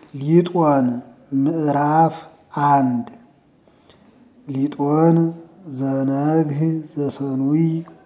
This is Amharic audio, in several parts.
ሊጦን ምዕራፍ አንድ ሊጦን ዘነግህ ዘሰኑይ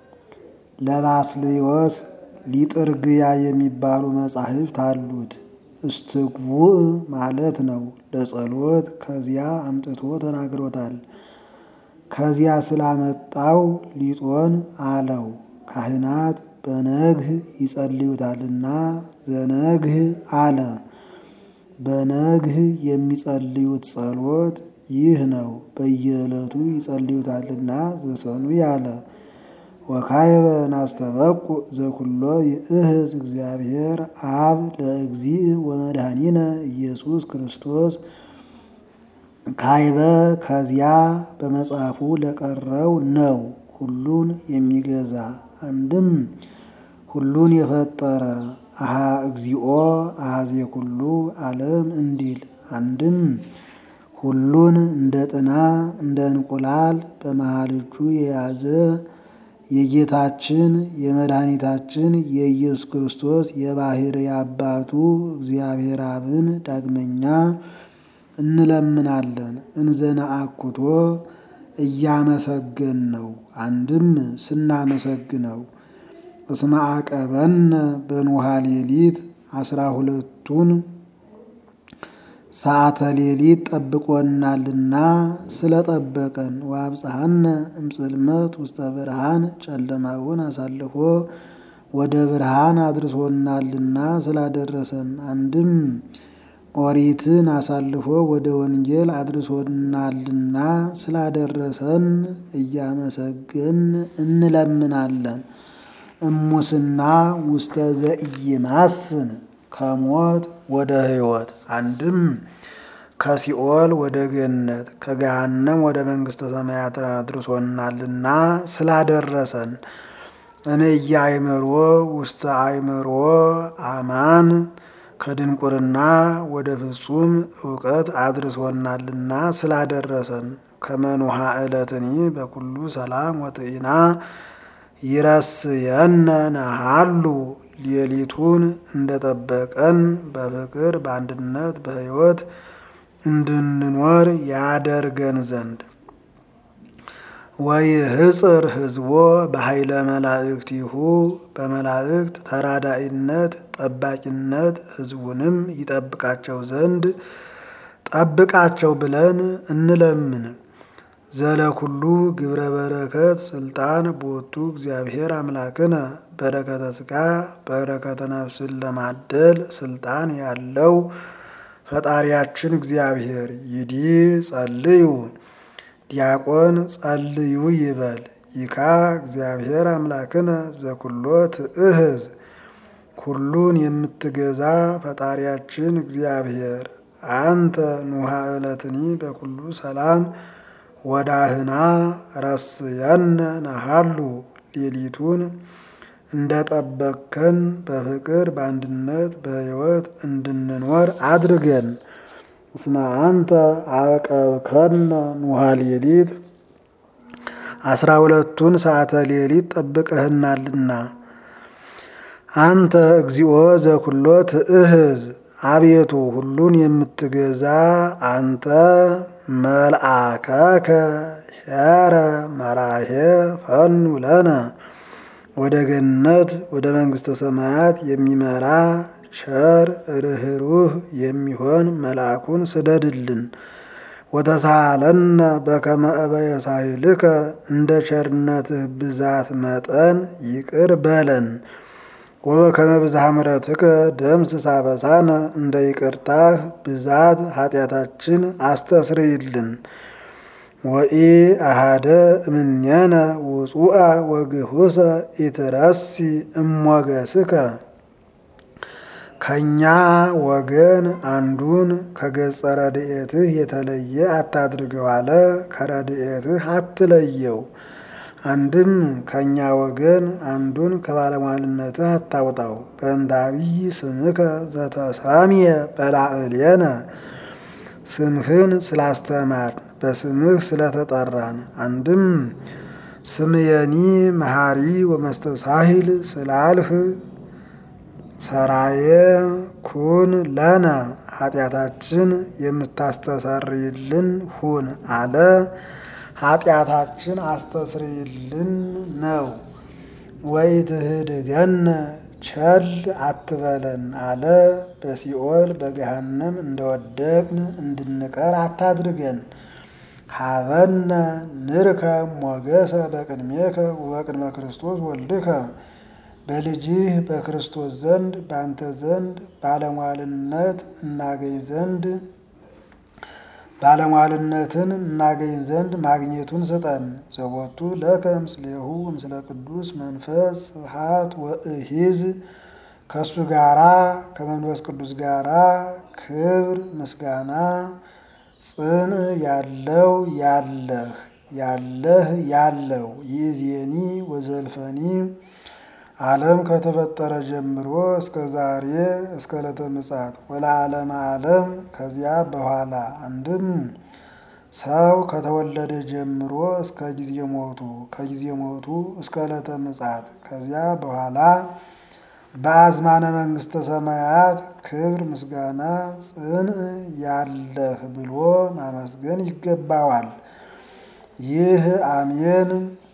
ለባስልዮስ ሊጥርግያ የሚባሉ መጻሕፍት አሉት። እስትግቡእ ማለት ነው። ለጸሎት ከዚያ አምጥቶ ተናግሮታል። ከዚያ ስላመጣው ሊጦን አለው። ካህናት በነግህ ይጸልዩታልና ዘነግህ አለ። በነግህ የሚጸልዩት ጸሎት ይህ ነው። በየዕለቱ ይጸልዩታልና ዘሰኑይ አለ። ወካይበ ናስተበቁ ዘኩሎ ይእህዝ እግዚአብሔር አብ ለእግዚእ ወመድኃኒነ ኢየሱስ ክርስቶስ ካይበ ከዚያ በመጽሐፉ ለቀረው ነው። ሁሉን የሚገዛ አንድም ሁሉን የፈጠረ አሃ እግዚኦ አሃዜ ኩሉ ዓለም እንዲል አንድም ሁሉን እንደ ጥና እንደ እንቁላል በመሃል እጁ የያዘ የጌታችን የመድኃኒታችን የኢየሱስ ክርስቶስ የባሕርይ አባቱ እግዚአብሔር አብን ዳግመኛ እንለምናለን። እንዘና አኩቶ እያመሰገን ነው። አንድም ስናመሰግነው እስመ አቀበነ በንውሃ ሌሊት አስራ ሁለቱን ሰዓተ ሌሊት ጠብቆናልና ስለጠበቀን ወአብጽሐነ እምጽልመት ውስተ ብርሃን ጨለማውን አሳልፎ ወደ ብርሃን አድርሶናልና ስላደረሰን አንድም ኦሪትን አሳልፎ ወደ ወንጌል አድርሶናልና ስላደረሰን እያመሰገን እንለምናለን። እሙስና ውስተ ዘኢይማስን ከሞት ወደ ሕይወት አንድም ከሲኦል ወደ ገነት ከገሃነም ወደ መንግሥተ ሰማያት አድርሶናልና ስላደረሰን እምየ አእምሮ ውስተ አእምሮ አማን ከድንቁርና ወደ ፍጹም እውቀት አድርሶናልና ስላደረሰን ከመኑሃ ዕለትኒ በኩሉ ሰላም ወጥኢና ይረስየነ ነሃሉ ሌሊቱን እንደጠበቀን በፍቅር በአንድነት በሕይወት እንድንኖር ያደርገን ዘንድ ወይህጽር ሕዝቦ በኃይለ መላእክቲሁ በመላእክት ተራዳኢነት ጠባቂነት ሕዝቡንም ይጠብቃቸው ዘንድ ጠብቃቸው ብለን እንለምን። ዘለኩሉ ግብረ በረከት ስልጣን ቦቱ እግዚአብሔር አምላክነ በረከተ ሥጋ በረከተ ነፍስን ለማደል ስልጣን ያለው ፈጣሪያችን እግዚአብሔር ይዲ ጸልዩ ዲያቆን ጸልዩ ይበል። ይካ እግዚአብሔር አምላክነ ዘኩሎ ትእህዝ ሁሉን የምትገዛ ፈጣሪያችን እግዚአብሔር አንተ ኑሃ ዕለትኒ በኩሉ ሰላም ወዳህና ረስየነ ነሃሉ ሌሊቱን እንደ ጠበቅከን በፍቅር በአንድነት በሕይወት እንድንኖር አድርገን። እስመ አንተ አቀብከነ ኑሃ ሌሊት አስራ ሁለቱን ሰዓተ ሌሊት ጠብቀህናልና። አንተ እግዚኦ ዘኩሎ ትእህዝ አቤቱ ሁሉን የምትገዛ አንተ መልአከከ ሄረ መራሄ ፈኑ ለነ ወደ ገነት ወደ መንግሥተ ሰማያት የሚመራ ቸር ርኅሩህ የሚሆን መልአኩን ስደድልን። ወተሳለነ በከመ እበየ ሳህልከ እንደ ቸርነትህ ብዛት መጠን ይቅር በለን። ወበከመ ብዝሃ ምሕረትከ ደምስስ አበሳነ እንደ ይቅርታህ ብዛት ኃጢአታችን አስተስርይልን። ወኢ አሃደ እምኔነ ውጹአ ወግሁሰ ኢትረሲ እሞገስከ ከእኛ ወገን አንዱን ከገጸ ረድኤትህ የተለየ አታድርገው አለ። ከረድኤትህ አትለየው። አንድም ከእኛ ወገን አንዱን ከባለሟልነትህ አታውጣው። በእንተ አብይ ስምከ ዘተሰምየ በላዕሌነ ስምህን ስላስተማርን በስምህ ስለተጠራን አንድም ስምየኒ መሐሪ ወመስተሳሂል ስላልህ ሰራየ ኩን ለነ ኃጢአታችን የምታስተሰርይልን ሁን አለ። ኃጢአታችን አስተስርይልን ነው። ወይ ትህድገነ ቸል አትበለን አለ። በሲኦል በገሃነም እንደወደቅን እንድንቀር አታድርገን። ሀበነ ንርከ ሞገሰ በቅድሜከ ወቅድመ ክርስቶስ ወልድከ በልጅህ በክርስቶስ ዘንድ በአንተ ዘንድ ባለሟልነት እናገኝ ዘንድ ባለሟልነትን እናገኝ ዘንድ ማግኘቱን ስጠን። ዘቦቱ ለከ ምስሌሁ ምስለ ቅዱስ መንፈስ ስብሐት ወእሂዝ ከእሱ ጋራ ከመንፈስ ቅዱስ ጋራ ክብር ምስጋና ጽን ያለው ያለህ ያለህ ያለው ይእዜኒ ወዘልፈኒ ዓለም ከተፈጠረ ጀምሮ እስከ ዛሬ እስከ ዕለተ ምጽአት ወለዓለመ ዓለም ከዚያ በኋላ አንድም ሰው ከተወለደ ጀምሮ እስከ ጊዜ ሞቱ ከጊዜ ሞቱ እስከ ዕለተ ምጽአት ከዚያ በኋላ በአዝማነ መንግስተ ሰማያት ክብር ምስጋና ጽን ያለህ ብሎ ማመስገን ይገባዋል። ይህ አሜን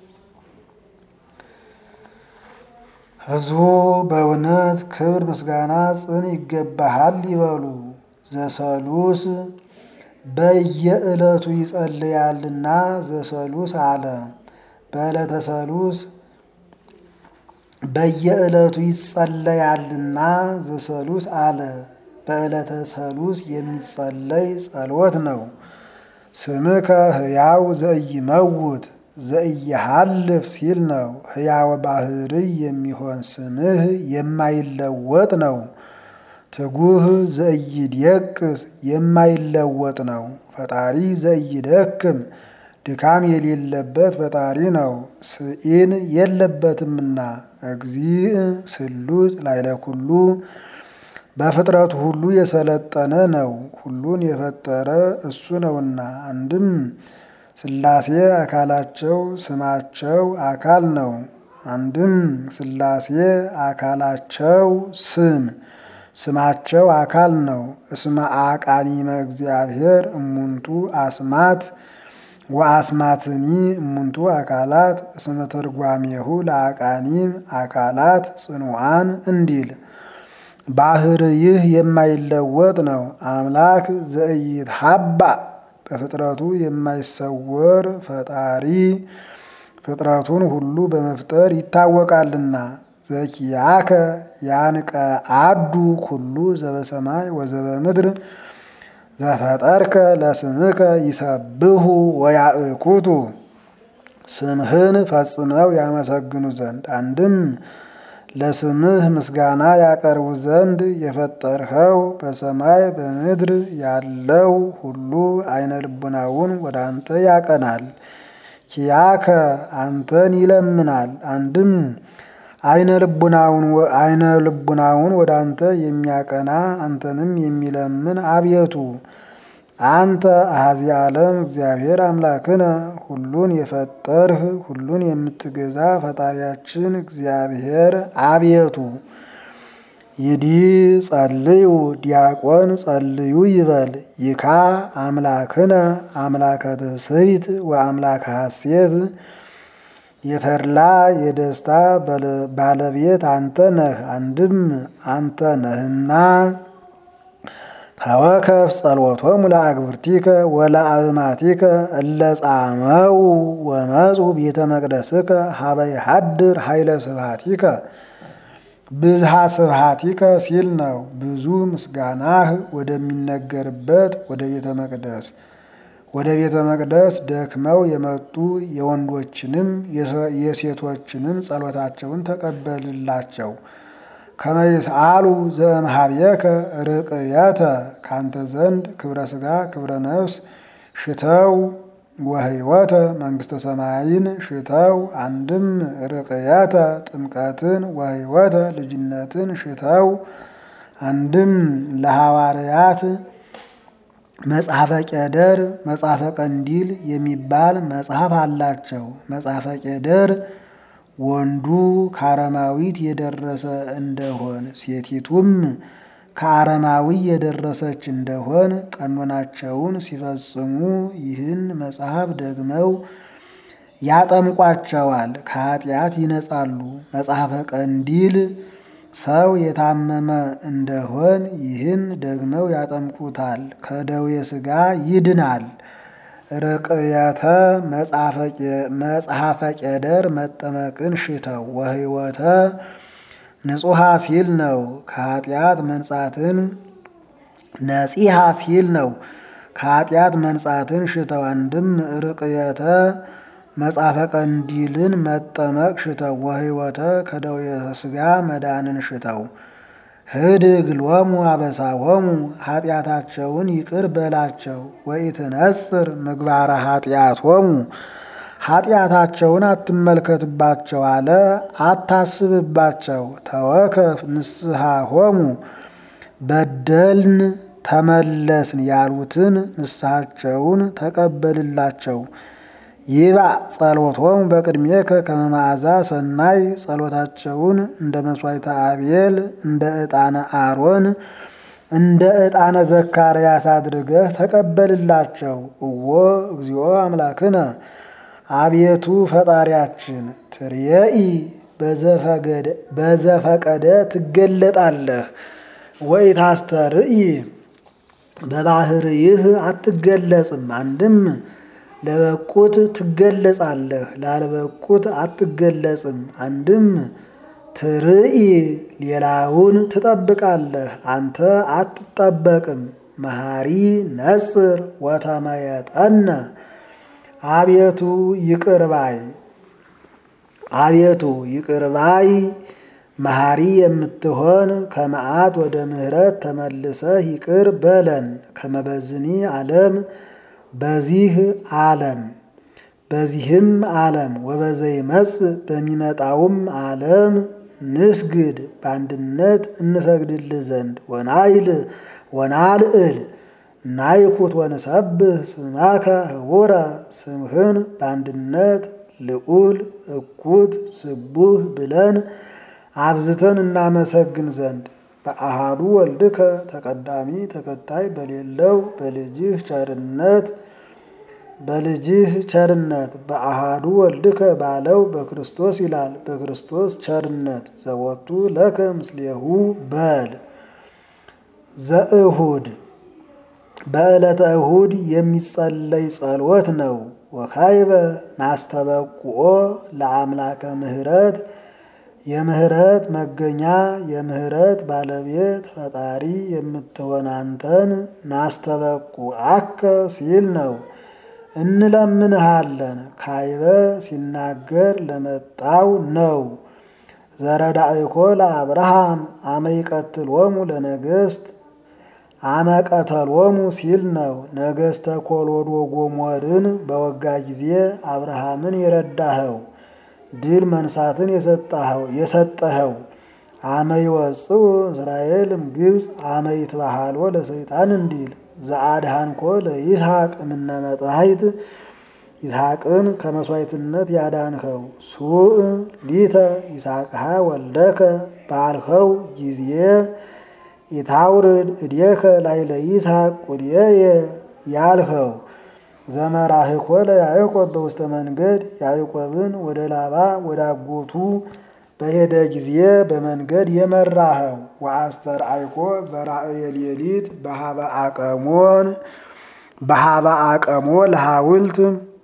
ሕዝቡ በእውነት ክብር ምስጋና ጽን ይገባሃል ይበሉ። ዘሰሉስ በየዕለቱ ይጸልያልና ዘሰሉስ አለ። በዕለተ ሰሉስ በየዕለቱ ይጸለያልና ዘሰሉስ አለ። በዕለተ ሰሉስ የሚጸለይ ጸሎት ነው። ስምከ ሕያው ዘኢይመውት ዘኢይሃልፍ ሲል ነው። ሕያው ባህርይ የሚሆን ስምህ የማይለወጥ ነው። ትጉህ ዘኢይደቅስ የማይለወጥ ነው። ፈጣሪ ዘኢይደክም ድካም የሌለበት ፈጣሪ ነው። ስኢን የለበትምና እግዚእ ስሉጥ ላይለ ኩሉ በፍጥረቱ ሁሉ የሰለጠነ ነው። ሁሉን የፈጠረ እሱ ነውና አንድም ሥላሴ አካላቸው ስማቸው አካል ነው። አንድም ሥላሴ አካላቸው ስም ስማቸው አካል ነው። እስመ አቃኒመ እግዚአብሔር እሙንቱ አስማት ወአስማትኒ እሙንቱ አካላት እስመ ተርጓሜሁ ለአቃኒም አካላት ጽኑዓን እንዲል ባህር ይህ የማይለወጥ ነው። አምላክ ዘኢይትሃባ በፍጥረቱ የማይሰወር ፈጣሪ ፍጥረቱን ሁሉ በመፍጠር ይታወቃልና። ዘኪያከ ያንቀ አዱ ኩሉ ዘበሰማይ ወዘበምድር ዘፈጠርከ ለስምከ ይሰብሁ ወያእኩቱ ስምህን ፈጽመው ያመሰግኑ ዘንድ አንድም ለስምህ ምስጋና ያቀርቡ ዘንድ የፈጠርኸው በሰማይ በምድር ያለው ሁሉ አይነ ልቡናውን ወደ አንተ ያቀናል። ኪያከ አንተን ይለምናል። አንድም አይነ ልቡናውን ወደ አንተ የሚያቀና አንተንም የሚለምን አቤቱ አንተ አሐዚ ዓለም እግዚአብሔር አምላክነ ሁሉን የፈጠርህ ሁሉን የምትገዛ ፈጣሪያችን እግዚአብሔር አቤቱ ይዲ ጸልዩ ዲያቆን ጸልዩ ይበል ይካ አምላክነ አምላከ ትብስይት ወአምላከ ሐሴት የተድላ የደስታ ባለቤት አንተ ነህ። አንድም አንተ ነህና ተወከፍ ጸሎቶሙ ለአግብርቲከ ወለአእማቲከ እለ ጻመው ወመጹ ቤተ መቅደስከ ሀበ ይሃድር ኃይለ ስብሐቲከ ብዝሃ ስብሐቲከ ሲል ነው። ብዙ ምስጋናህ ወደሚነገርበት ወደ ቤተ መቅደስ ወደ ቤተ መቅደስ ደክመው የመጡ የወንዶችንም የሴቶችንም ጸሎታቸውን ተቀበልላቸው። ከመይስአሉ ዘእምኀቤከ ርቅየተ ካንተ ዘንድ ክብረ ሥጋ ክብረ ነፍስ ሽተው ወህይወተ መንግሥተ ሰማይን ሽተው አንድም ርቅየተ ጥምቀትን ወህይወተ ልጅነትን ሽተው አንድም ለሐዋርያት መጽሐፈ ቄደር መጽሐፈ ቀንዲል የሚባል መጽሐፍ አላቸው። መጽሐፈ ቄደር ወንዱ ከአረማዊት የደረሰ እንደሆን ሴቲቱም ከአረማዊ የደረሰች እንደሆን ቀኖናቸውን ሲፈጽሙ ይህን መጽሐፍ ደግመው ያጠምቋቸዋል፣ ከኃጢአት ይነጻሉ። መጽሐፈ ቀንዲል ሰው የታመመ እንደሆን ይህን ደግመው ያጠምቁታል፣ ከደዌ ሥጋ ይድናል። ርቅየተ መጽሐፈ ቄደር መጠመቅን ሽተው ወህይወተ ንጹሐ ሲል ነው። ከኃጢአት መንጻትን ነጺሐ ሲል ነው። ከኃጢአት መንጻትን ሽተው አንድም ርቅየተ መጽሐፈ ቀንዲልን መጠመቅ ሽተው ወህይወተ ከደዌ ሥጋ መዳንን ሽተው ህድግ ሎሙ አበሳሆሙ ኃጢአታቸውን ይቅር በላቸው። ወኢትነጽር ምግባረ ኃጢአቶሙ ኃጢአታቸውን አትመልከትባቸው አለ አታስብባቸው። ተወከፍ ንስሐሆሙ በደልን ተመለስን ያሉትን ንስሐቸውን ተቀበልላቸው። ይባ ጸሎቶሙ በቅድሜከ ከመ መዓዛ ሰናይ ጸሎታቸውን እንደ መስዋዕተ አቤል እንደ ዕጣነ አሮን እንደ ዕጣነ ዘካርያስ አድርገህ ተቀበልላቸው። እዎ እግዚኦ አምላክነ አቤቱ ፈጣሪያችን ትርየኢ በዘፈቀደ ትገለጣለህ ወኢታስተርኢ በባህርይህ አትገለጽም። አንድም ለበቁት ትገለጻለህ፣ ላልበቁት አትገለጽም። አንድም ትርኢ ሌላውን ትጠብቃለህ፣ አንተ አትጠበቅም። መሐሪ ነጽር ወተመየጠነ አቤቱ ይቅርባይ አቤቱ ይቅርባይ መሐሪ የምትሆን ከመዓት ወደ ምሕረት ተመልሰህ ይቅር በለን። ከመበዝኒ ዓለም በዚህ ዓለም በዚህም ዓለም ወበዘይመጽ በሚመጣውም ዓለም ንስግድ በአንድነት እንሰግድልህ ዘንድ ወናይል ወናልዕል ናይኩት ወንሰብህ ስማከ ህቡረ ስምህን በአንድነት ልዑል እኩት ስቡህ ብለን አብዝተን እናመሰግን ዘንድ በአሃዱ ወልድከ ተቀዳሚ ተከታይ በሌለው በልጅህ ቸርነት በልጅህ ቸርነት በአሃዱ ወልድከ ባለው በክርስቶስ ይላል። በክርስቶስ ቸርነት ዘወቱ ለከ ምስሌሁ በል ዘእሁድ በዕለተ እሁድ የሚጸለይ ጸሎት ነው። ወካይበ ናስተበቁኦ ለአምላከ ምህረት የምህረት መገኛ የምህረት ባለቤት ፈጣሪ የምትሆን አንተን ናስተበቁ አከ ሲል ነው። እንለምንሃለን ካይበ ሲናገር ለመጣው ነው። ዘረዳእኮ ለአብርሃም አመይቀትሎሙ ለነገስት አመቀተሎሙ ሲል ነው። ነገስተ ኮሎዶ ጎሞርን በወጋ ጊዜ አብርሃምን የረዳኸው ድል መንሳትን የሰጠኸው አመ ይወፅኡ እስራኤልም ግብፅ አመ ይትባሃሎ ለሰይጣን እንዲል ዘአድሃንኮ ለይስሐቅ እምነ መጥባሕት ይስሐቅን ከመስዋዕትነት ያዳንኸው ሱእ ሊተ ይስሐቅሃ ወልደከ ባልኸው ጊዜ ኢታውርድ እዴከ ላይለ ይስሐቅ ቁድየየ ያልኸው ዘመራህኮ ለያዕቆብ በውስተ መንገድ ያዕቆብን ወደ ላባ ወደ አጎቱ በሄደ ጊዜ በመንገድ የመራኸው ወአስተርአይኮ በራእየ ሌሊት በሃበ አቀሞን በሃበ አቀሞ ለሐውልት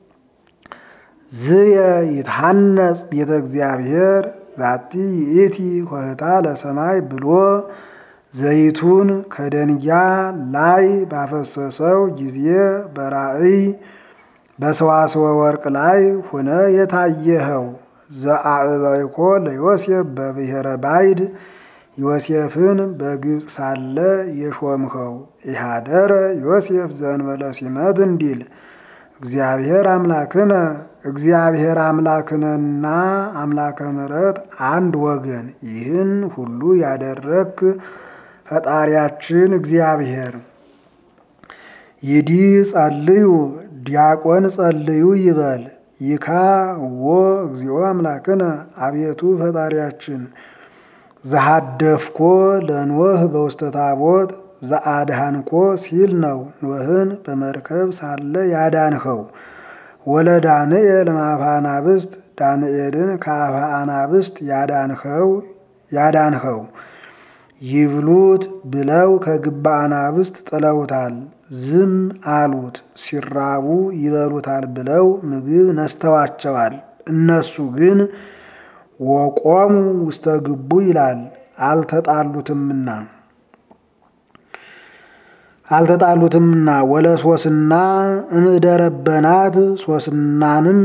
ዝየ ይትሐነጽ ቤተ እግዚአብሔር ዛቲ ይእቲ ሆህታ ለሰማይ ብሎ ዘይቱን ከደንጊያ ላይ ባፈሰሰው ጊዜ በራእይ በሰዋስወ ወርቅ ላይ ሆነ የታየኸው ዘአዕበይኮ ለዮሴፍ በብሔረ ባይድ ዮሴፍን በግብፅ ሳለ የሾምኸው ኢሃደረ ዮሴፍ ዘእንበለ ሲመት እንዲል እግዚአብሔር አምላክነ እግዚአብሔር አምላክነና አምላከ ምሕረት አንድ ወገን ይህን ሁሉ ያደረክ ፈጣሪያችን እግዚአብሔር ይዲ ጸልዩ ዲያቆን ጸልዩ ይበል ይካ እዎ እግዚኦ አምላክነ አቤቱ ፈጣሪያችን ዘሃደፍኮ ለኖህ በውስተ ታቦት ዘአድሃንኮ ሲል ነው። ኖህን በመርከብ ሳለ ያዳንኸው። ወለ ዳንኤል ማፈ አናብስት ዳንኤልን ከአፈ አናብስት ያዳንኸው ያዳንኸው ይብሉት ብለው ከግባ አናብስት ጥለውታል፣ ዝም አሉት። ሲራቡ ይበሉታል ብለው ምግብ ነስተዋቸዋል። እነሱ ግን ወቆሙ ውስተ ግቡ ይላል አልተጣሉትምና አልተጣሉትምና ወለ ሶስና እምደረበናት ሶስናንም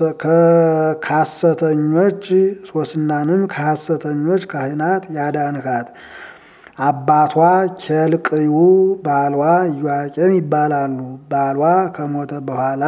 ከሐሰተኞች ሶስናንም ከሐሰተኞች ካህናት ያዳንካት። አባቷ ኬልቅዩ ባሏ ኢዮአቄም ይባላሉ። ባሏ ከሞተ በኋላ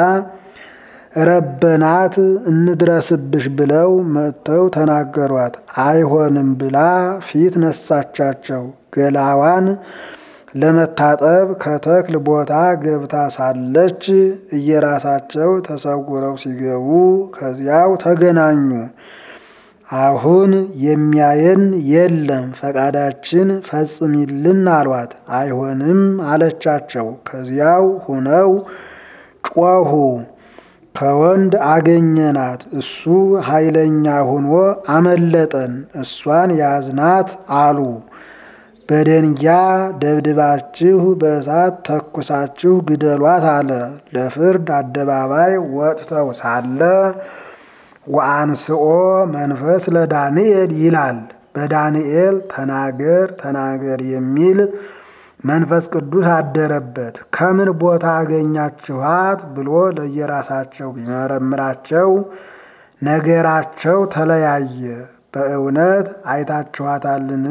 ረበናት እንድረስብሽ ብለው መጥተው ተናገሯት። አይሆንም ብላ ፊት ነሳቻቸው። ገላዋን ለመታጠብ ከተክል ቦታ ገብታ ሳለች እየራሳቸው ተሰውረው ሲገቡ ከዚያው ተገናኙ። አሁን የሚያየን የለም፣ ፈቃዳችን ፈጽሚልን አሏት። አይሆንም አለቻቸው። ከዚያው ሁነው ጮኹ። ከወንድ አገኘናት፣ እሱ ኃይለኛ ሆኖ አመለጠን፣ እሷን ያዝናት አሉ። በደንጊያ ደብድባችሁ በእሳት ተኩሳችሁ ግደሏት አለ። ለፍርድ አደባባይ ወጥተው ሳለ ወአንስኦ መንፈስ ለዳንኤል ይላል። በዳንኤል ተናገር ተናገር የሚል መንፈስ ቅዱስ አደረበት። ከምን ቦታ አገኛችኋት ብሎ ለየራሳቸው ቢመረምራቸው ነገራቸው ተለያየ። በእውነት አይታችኋታልን?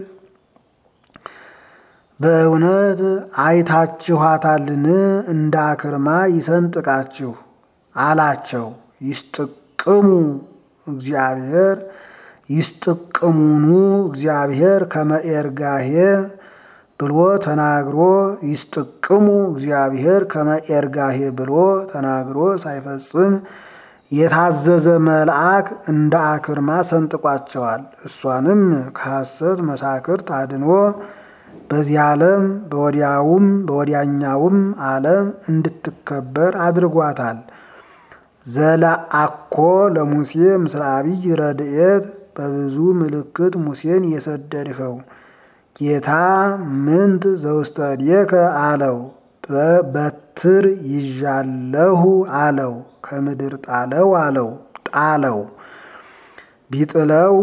በእውነት አይታችኋታልን? እንደ አክርማ ይሰንጥቃችሁ አላቸው። ይስጥቅሙ እግዚአብሔር ይስጥቅሙኑ እግዚአብሔር ከመኤርጋሄ ብሎ ተናግሮ ይስጥቅሙ እግዚአብሔር ከመኤርጋሄ ብሎ ተናግሮ ሳይፈጽም የታዘዘ መልአክ እንደ አክርማ ሰንጥቋቸዋል። እሷንም ከሐሰት መሳክርት አድኖ በዚህ ዓለም በወዲያውም በወዲያኛውም ዓለም እንድትከበር አድርጓታል። ዘለአኮ ለሙሴ ምስለ አብይ ረድኤት በብዙ ምልክት ሙሴን የሰደድኸው ጌታ ምንት ዘውስተ እዴከ አለው። በትር ይዣለሁ አለው። ከምድር ጣለው አለው። ጣለው ቢጥለው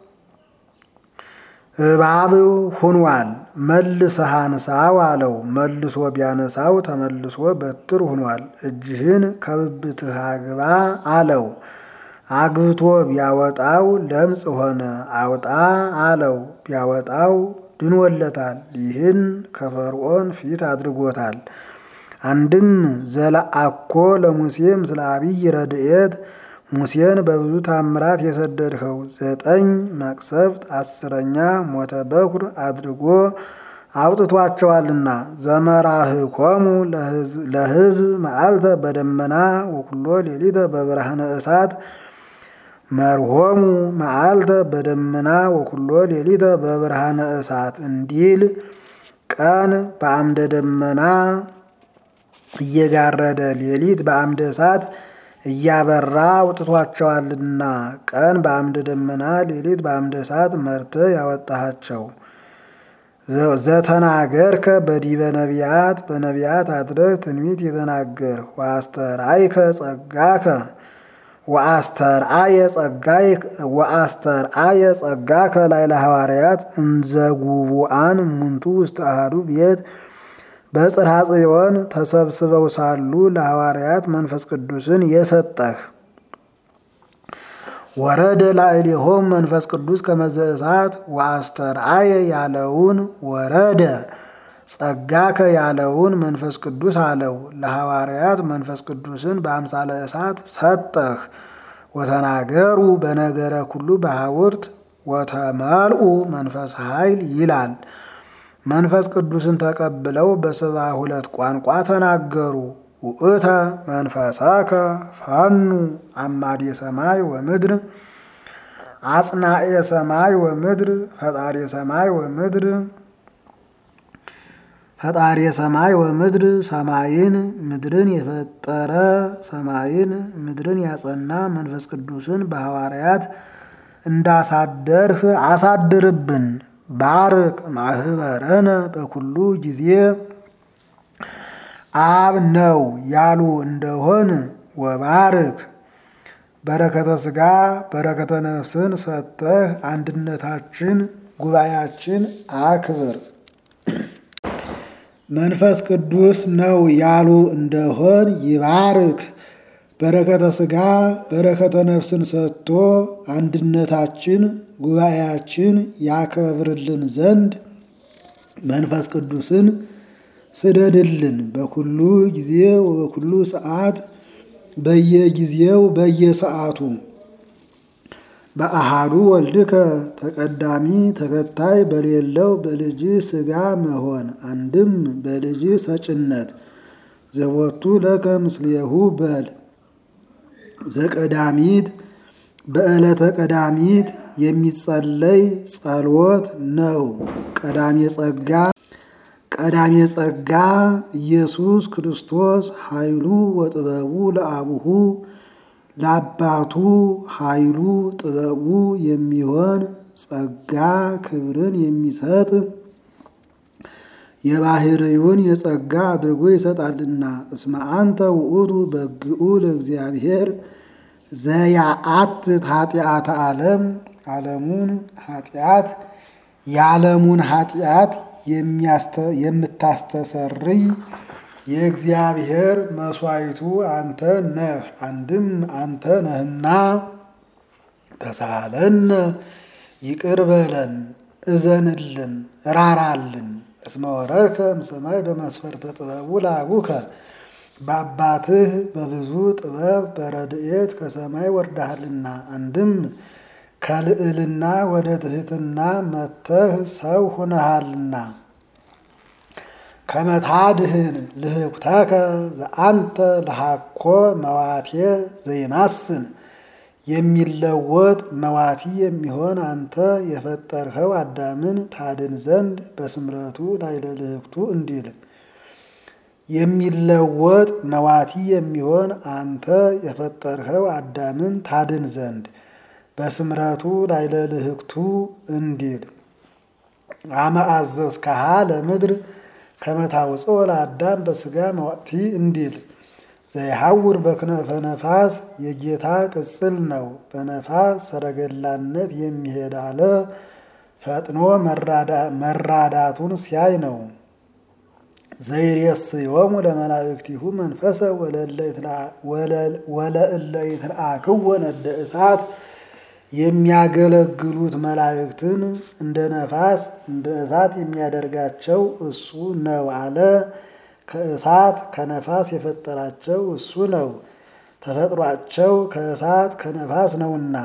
እባብ ሁኗል። መልሰህ አንሳው አለው። መልሶ ቢያነሳው ተመልሶ በትር ሁኗል። እጅህን ከብብትህ አግባ አለው። አግብቶ ቢያወጣው ለምጽ ሆነ። አውጣ አለው። ቢያወጣው ድኖለታል። ይህን ከፈርዖን ፊት አድርጎታል። አንድም ዘለአኮ ለሙሴ ምስለ አብይ ረድኤት ሙሴን በብዙ ታምራት የሰደድኸው ዘጠኝ መቅሰፍት አስረኛ ሞተ በኩር አድርጎ አውጥቷቸዋልና ዘመራህኮሙ ለሕዝብ መዓልተ በደመና ወኩሎ ሌሊተ በብርሃነ እሳት መርሆሙ መዓልተ በደመና ወኩሎ ሌሊተ በብርሃነ እሳት እንዲል ቀን በአምደ ደመና እየጋረደ ሌሊት በአምደ እሳት እያበራ አውጥቷቸዋልና ቀን በአምደ ደመና ሌሊት በአምደ እሳት መርተ ያወጣሃቸው። ዘተናገርከ በዲበ ነቢያት በነቢያት አድረግ ትንቢት የተናገር ወአስተርአይከ ጸጋከ ወአስተርአየ ጸጋከ ላዕለ ሐዋርያት እንዘጉቡአን እሙንቱ ውስተ አሐዱ ቤት በጽርሐ ጽዮን ተሰብስበው ሳሉ ለሐዋርያት መንፈስ ቅዱስን የሰጠህ ወረደ ላዕሌሆም መንፈስ ቅዱስ ከመዘ እሳት ወአስተርአየ ያለውን ወረደ ጸጋከ ያለውን መንፈስ ቅዱስ አለው። ለሐዋርያት መንፈስ ቅዱስን በአምሳለ እሳት ሰጠህ። ወተናገሩ በነገረ ኩሉ በሐውርት ወተመልኡ መንፈስ ኃይል ይላል። መንፈስ ቅዱስን ተቀብለው በሰባ ሁለት ቋንቋ ተናገሩ። ውእተ መንፈሰከ ፈኑ አማዴ ሰማይ ወምድር አጽናኤ ሰማይ ወምድር ፈጣሪ ሰማይ ወምድር ፈጣሪ ሰማይ ወምድር ሰማይን ምድርን የፈጠረ ሰማይን ምድርን ያጸና መንፈስ ቅዱስን በሐዋርያት እንዳሳደርህ አሳድርብን። ባርክ ማህበረነ በኩሉ ጊዜ አብ ነው ያሉ እንደሆን ወባርክ በረከተ ሥጋ በረከተ ነፍስን ሰጠህ አንድነታችን ጉባኤያችን አክብር። መንፈስ ቅዱስ ነው ያሉ እንደሆን ይባርክ በረከተ ሥጋ በረከተ ነፍስን ሰጥቶ አንድነታችን ጉባኤያችን ያከብርልን ዘንድ መንፈስ ቅዱስን ስደድልን በኩሉ ጊዜ ወበኩሉ ሰዓት በየጊዜው በየሰዓቱ በአሃዱ ወልድከ ተቀዳሚ ተከታይ በሌለው በልጅ ሥጋ መሆን አንድም በልጅ ሰጭነት ዘቦቱ ለከ ምስሌሁ በል ዘቀዳሚት በዕለተ ቀዳሚት የሚጸለይ ጸሎት ነው። ቀዳሜ ጸጋ ቀዳሜ ጸጋ ኢየሱስ ክርስቶስ ኃይሉ ወጥበቡ ለአቡሁ ለአባቱ ኃይሉ ጥበቡ የሚሆን ጸጋ ክብርን የሚሰጥ የባህርዩን የጸጋ አድርጎ ይሰጣልና። እስመ አንተ ውእቱ በግኡ ለእግዚአብሔር ዘያአትት ኃጢአተ ዓለም ዓለሙን ኃጢአት የዓለሙን ኃጢአት የምታስተሰርይ የእግዚአብሔር መስዋዕቱ አንተ ነህ። አንድም አንተ ነህና ተሳለነ ይቅር በለን እዘንልን ራራልን። እስመ ወረድከ እምሰማይ በመስፈርተ ጥበቡ ለአቡከ በአባትህ በብዙ ጥበብ በረድኤት ከሰማይ ወርዳሃልና። አንድም ከልዕልና ወደ ትሕትና መጥተህ ሰው ሆነሃልና። ከመታድህን ልህኩተከ ዘአንተ ለሃኮ መዋቴ ዘይማስን የሚለወጥ መዋቲ የሚሆን አንተ የፈጠርኸው አዳምን ታድን ዘንድ በስምረቱ ላይ ለልህኩቱ እንዲል የሚለወጥ መዋቲ የሚሆን አንተ የፈጠርኸው አዳምን ታድን ዘንድ በስምረቱ ላይ ለልህኩቱ እንዲል አመ አዘዝከሃ ለምድር ከመታውፅኦ ለአዳም በስጋ መዋቲ እንዲል ዘይሐውር በክነፈ ነፋስ የጌታ ቅጽል ነው። በነፋስ ሰረገላነት የሚሄድ አለ ፈጥኖ መራዳቱን ሲያይ ነው። ዘይሬስዮሙ ለመላእክቲሁ መንፈሰ ወለእለ ይትለአክዎ ነደ እሳት የሚያገለግሉት መላእክትን እንደ ነፋስ እንደ እሳት የሚያደርጋቸው እሱ ነው አለ። ከእሳት ከነፋስ የፈጠራቸው እሱ ነው። ተፈጥሯቸው ከእሳት ከነፋስ ነውና።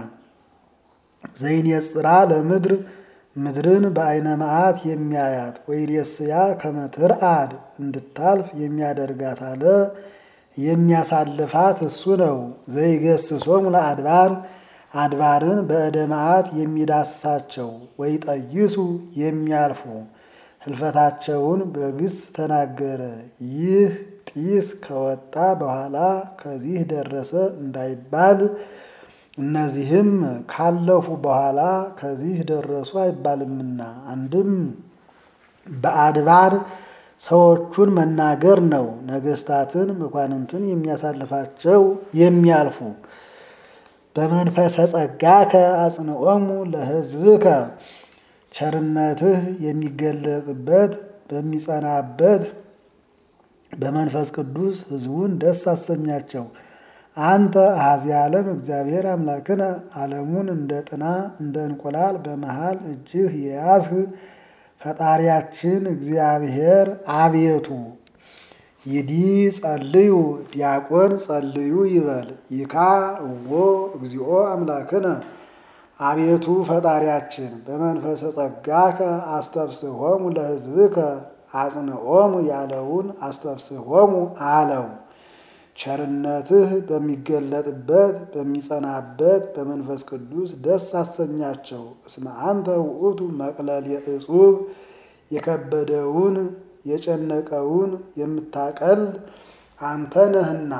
ዘይኔጽራ ለምድር ምድርን በአይነ መዓት የሚያያት ወይሬስያ ከመትርአድ እንድታልፍ የሚያደርጋት አለ። የሚያሳልፋት እሱ ነው። ዘይገስሶሙ ለአድባር አድባርን በእደ መዓት የሚዳስሳቸው ወይጠይሱ የሚያልፉ ህልፈታቸውን በግስ ተናገረ። ይህ ጢስ ከወጣ በኋላ ከዚህ ደረሰ እንዳይባል እነዚህም ካለፉ በኋላ ከዚህ ደረሱ አይባልምና። አንድም በአድባር ሰዎቹን መናገር ነው። ነገስታትን መኳንንትን የሚያሳልፋቸው የሚያልፉ በመንፈሰ ጸጋከ አጽንዖሙ ለሕዝብከ ቸርነትህ የሚገለጥበት በሚጸናበት በመንፈስ ቅዱስ ሕዝቡን ደስ አሰኛቸው። አንተ አሐዚ ዓለም እግዚአብሔር አምላክነ ዓለሙን እንደ ጥና እንደ እንቁላል በመሃል እጅህ የያዝህ ፈጣሪያችን እግዚአብሔር አቤቱ ይዲ ጸልዩ ዲያቆን ጸልዩ ይበል ይካ እዎ እግዚኦ አምላክነ አቤቱ ፈጣሪያችን በመንፈሰ ጸጋከ አስተብስሆሙ ለሕዝብከ አጽንዖሙ ያለውን አስተብስሆሙ አለው። ቸርነትህ በሚገለጥበት በሚጸናበት በመንፈስ ቅዱስ ደስ አሰኛቸው። እስመ አንተ ውእቱ መቅለል የእጹብ የከበደውን የጨነቀውን የምታቀል አንተ ነህና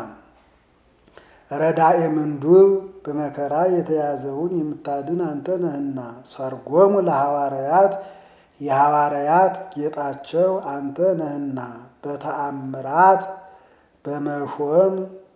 ረዳኤ ምንዱብ በመከራ የተያዘውን የምታድን አንተ ነህና። ሰርጎሙ ለሐዋርያት የሐዋርያት ጌጣቸው አንተ ነህና። በተአምራት በመሾም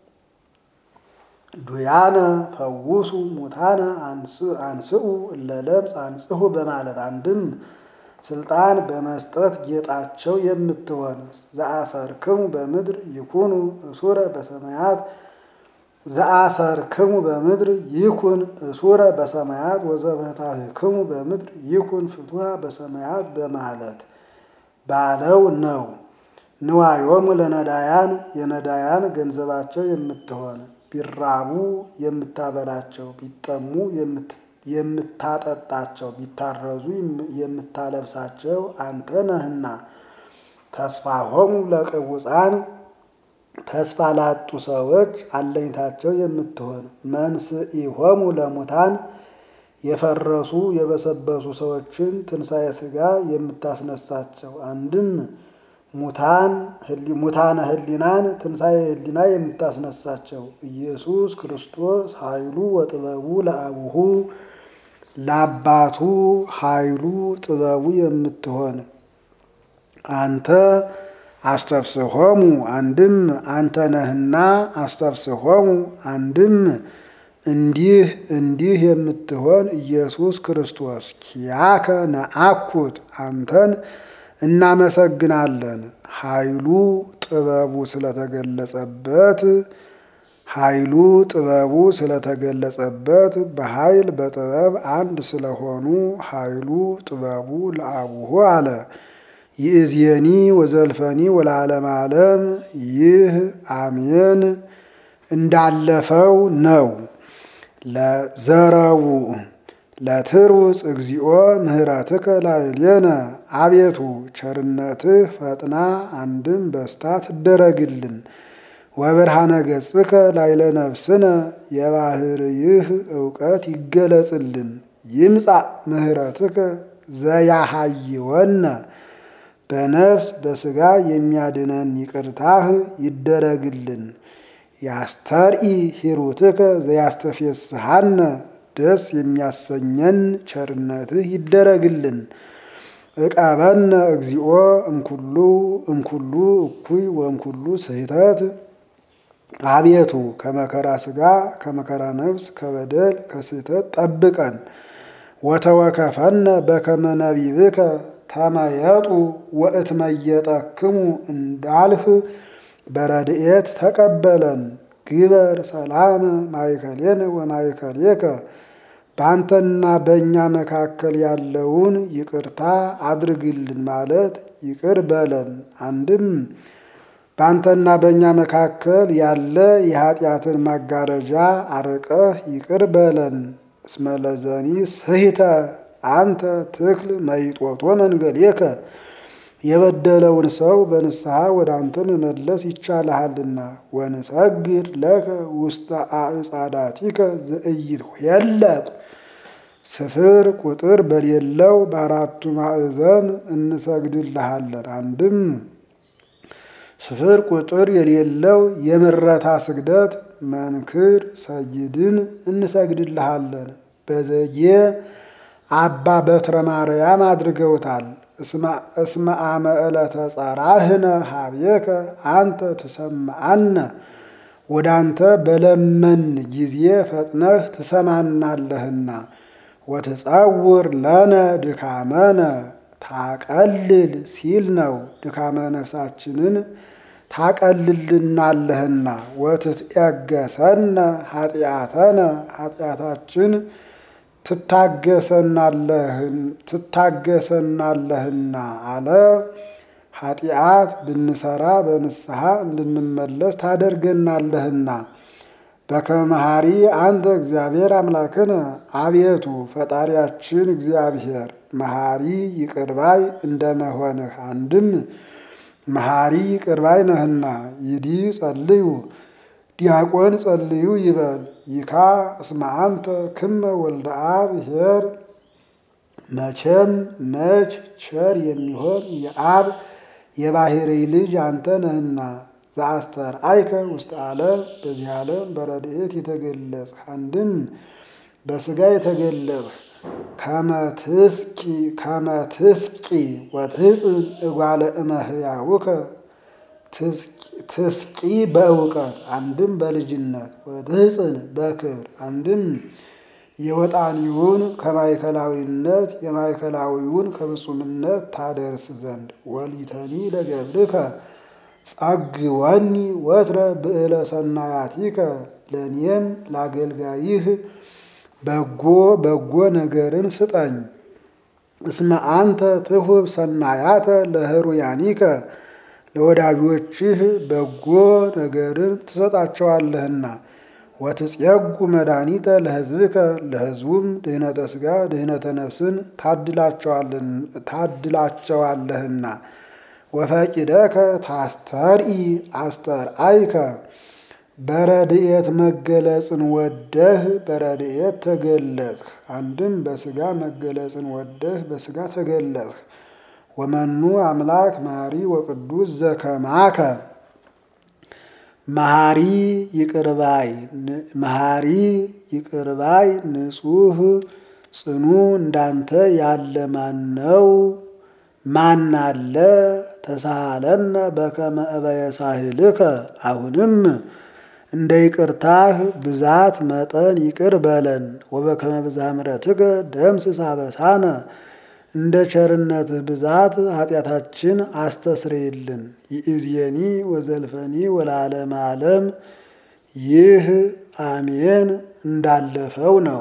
ዱያነ ፈውሱ ሙታነ አንስኡ እለለምጽ አንጽሁ በማለት አንድም ስልጣን በመስጠት ጌጣቸው የምትሆን ዘአሰርክሙ በምድር ይኩኑ እሱረ በሰማያት ዘአሰርክሙ በምድር ይኩን እሱረ በሰማያት ወዘበታህክሙ በምድር ይኩን ፍትሐ በሰማያት በማለት ባለው ነው። ንዋዮሙ ለነዳያን የነዳያን ገንዘባቸው የምትሆን ቢራቡ የምታበላቸው፣ ቢጠሙ የምታጠጣቸው፣ ቢታረዙ የምታለብሳቸው አንተ ነህና። ተስፋሆሙ ለቅቡፃን ተስፋ ላጡ ሰዎች አለኝታቸው የምትሆን መንስኢሆሙ ለሙታን የፈረሱ የበሰበሱ ሰዎችን ትንሣኤ ሥጋ የምታስነሳቸው አንድም ሙታን ሙታነ ህሊናን ትንሣኤ ህሊና የምታስነሳቸው ኢየሱስ ክርስቶስ ኃይሉ ወጥበቡ ለአቡሁ ለአባቱ ኃይሉ ጥበቡ የምትሆን አንተ አስተፍስሆሙ አንድም አንተ ነህና አስተፍስሆሙ አንድም እንዲህ እንዲህ የምትሆን ኢየሱስ ክርስቶስ ኪያከ ነአኩት አንተን እናመሰግናለን። ኃይሉ ጥበቡ ስለተገለጸበት ኃይሉ ጥበቡ ስለተገለጸበት በኃይል በጥበብ አንድ ስለሆኑ ኃይሉ ጥበቡ ለአቡሁ አለ። ይእዜኒ ወዘልፈኒ ወለዓለመ ዓለም ይህ አሜን እንዳለፈው ነው። ለዘረቡ ለትሩጽ እግዚኦ ምህረትከ ላዕሌነ አቤቱ ቸርነትህ ፈጥና አንድም በስታ ትደረግልን። ወብርሃነ ገጽከ ላዕለ ነፍስነ የባህርይህ እውቀት ይገለጽልን። ይምጻእ ምህረትከ ዘያሃይወነ በነፍስ በሥጋ የሚያድነን ይቅርታህ ይደረግልን። ያስተርኢ ሂሩትከ ዘያስተፌስሃነ ደስ የሚያሰኘን ቸርነትህ ይደረግልን። እቀበነ እግዚኦ እምኩሉ እምኩሉ እኩይ ወእምኩሉ ስህተት አቤቱ ከመከራ ሥጋ ከመከራ ነፍስ ከበደል ከስህተት ጠብቀን። ወተወከፈነ በከመ ነቢብከ ተመየጡ ወእትመየጠክሙ እንዳልህ በረድኤት ተቀበለን። ግበር ሰላመ ማእከሌነ ወማእከሌከ በአንተና በእኛ መካከል ያለውን ይቅርታ አድርግልን ማለት ይቅር በለን። አንድም በአንተና በእኛ መካከል ያለ የኃጢአትን ማጋረጃ አርቀህ ይቅር በለን። እስመ ለዘኒ ስሂተ አንተ ትክል መይጦቶ መንገሌከ የበደለውን ሰው በንስሐ ወደ አንተ መመለስ ይቻልሃልና። ወንሰግድ ለከ ውስተ አዕጻዳቲከ ዘኢይትኄለቅ ስፍር ቁጥር በሌለው በአራቱ ማዕዘን እንሰግድልሃለን። አንድም ስፍር ቁጥር የሌለው የምረታ ስግደት መንክር ሰይድን እንሰግድልሃለን። በዘጌ አባ በትረ ማርያም አድርገውታል። እስመ አመ ዕለተ ጸራህነ ሀቤከ አንተ ትሰምዐነ ወደ አንተ በለመን ጊዜ ፈጥነህ ትሰማናለህና። ወትጸውር ለነ ድካመነ ታቀልል ሲል ነው። ድካመ ነፍሳችንን ታቀልልናለህና። ወትትኤገሰነ ኃጢአተነ ኃጢአታችን ትታገሰናለህና አለ። ኃጢአት ብንሰራ በንስሐ እንድንመለስ ታደርገናለህና። በከመ መሐሪ አንተ እግዚአብሔር አምላክነ አቤቱ ፈጣሪያችን እግዚአብሔር መሐሪ ይቅርባይ እንደመሆንህ አንድም መሐሪ ይቅርባይ ነህና። ይዲ ጸልዩ ዲያቆን ጸልዩ ይበል ይካ እስመ አንተ ክመ ወልደ አብ ኄር መቼም ነች ቸር የሚሆን የአብ የባሕርይ ልጅ አንተ ነህና ዘአስተርአይከ ውስተ ዓለም በዚህ ዓለም በረድኤት የተገለጽህ አንድም በሥጋ የተገለጽህ ከመትስቂ ወትሕፅን እጓለ እመሕያውከ ትስቂ በእውቀት አንድም በልጅነት ወትሕፅን በክብር አንድም የወጣኒውን ከማእከላዊነት የማእከላዊውን ከፍጹምነት ታደርስ ዘንድ ወሊተኒ ለገብርከ ጸግወኒ ወትረ ብዕለ ሰናያቲከ ለእኔም ለአገልጋይህ በጎ በጎ ነገርን ስጠኝ። እስመ አንተ ትሁብ ሰናያተ ለህሩያኒከ ለወዳጆችህ በጎ ነገርን ትሰጣቸዋለህና ወትጼጉ መድኃኒተ ለሕዝብከ ለሕዝቡም ድህነተ ሥጋ ድህነተ ነፍስን ታድላቸዋለህና ወፈቂደከ ታስተርኢ አስተርአይከ በረድኤት መገለጽን ወደህ በረድኤት ተገለጽህ። አንድም በሥጋ መገለጽን ወደህ በሥጋ ተገለጽህ። ወመኑ አምላክ መሐሪ ወቅዱስ ዘከማከ መሐሪ ይቅርባይ መሐሪ ይቅርባይ ንጹሕ ጽኑ እንዳንተ ያለ ማን ነው? ማን አለ? ተሳሃለነ በከመ እበየ ሳህልከ አሁንም እንደ ይቅርታህ ብዛት መጠን ይቅር በለን። ወበከመ ብዝኃ ምሕረትከ ደምስስ አበሳነ እንደ ቸርነትህ ብዛት ኃጢአታችን አስተስርይልን። ይእዜኒ ወዘልፈኒ ወለዓለመ ዓለም ይህ አሜን እንዳለፈው ነው።